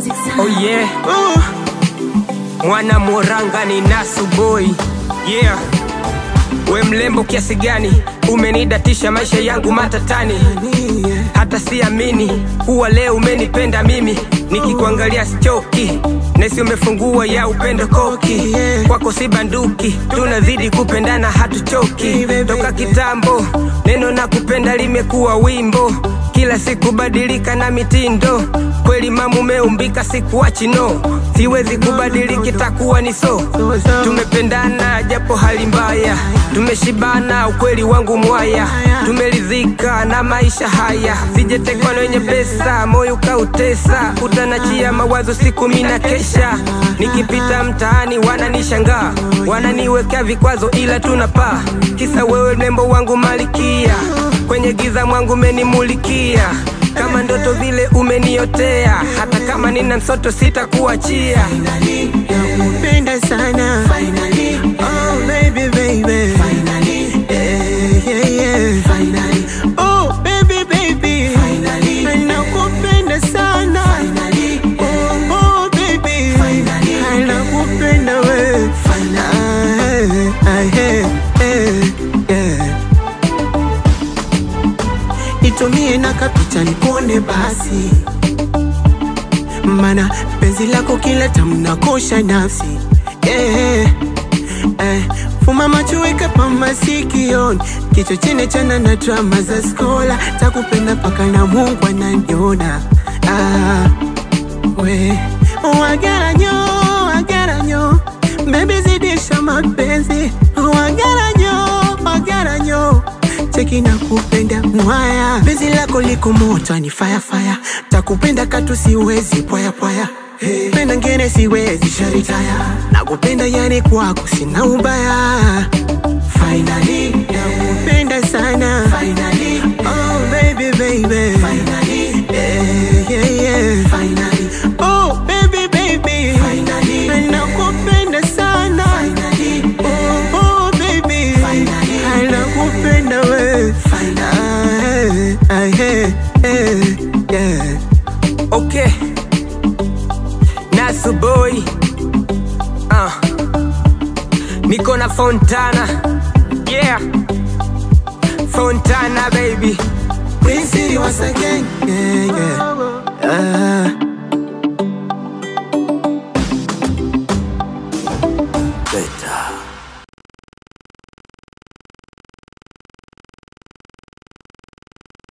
music sound. Oh yeah. Mwana Moranga ni Nasu boy. Yeah. We mlembo kiasi gani umenidatisha maisha yangu matatani, hata siamini kuwa leo umenipenda mimi, nikikuangalia sichoki nesi umefungua ya upendo koki kwako si banduki, tunazidi kupendana hatuchoki toka kitambo, neno na kupenda limekuwa wimbo kila siku badilika na mitindo kweli mamu umeumbika sikuachi no siwezi kubadiliki takuwa ni so tumependana japo hali mbaya tumeshibana ukweli wangu mwaya tumeridhika na maisha haya sijetekwa na wenye pesa moyo kautesa utanachia mawazo siku mina kesha nikipita mtaani wananishangaa wananiwekea vikwazo ila tunapaa kisa wewe nembo wangu malikia kwenye giza mwangu umenimulikia kama ndoto vile umeniotea hata kama nina msoto sitakuachia Nakupenda sana Oh baby baby Yeah, yeah, yeah. Oh baby baby Nakupenda sana Oh, oh baby Nakupenda we Ah, ah, yeah, yeah, yeah. Nitumie na kapita nikuone basi mana penzi lako kila tamu nakosha nafsi yeah. eh, fuma macho weka pa masikioni kichwa chene chana na drama za skola takupenda paka na Mungu ananiona ah, we wagaranyo wagaranyo bebi zidisha mapenzi wagaranyo wagaranyo cheki na kupenda mwaya penzi lako liko moto ni fire fire takupenda katu siwezi pwaya pwaya hey. penda ngene siwezi sharitaya nakupenda yani kwako sina ubaya finally nakupenda sana finally oh baby baby finally yeah yeah yeah finally oh baby baby finally nakupenda sana finally oh oh baby finally nakupenda we finally ah, yeah, yeah, yeah. okay Nasu boy uh. niko na Fontana yeah Fontana baby Prince wasake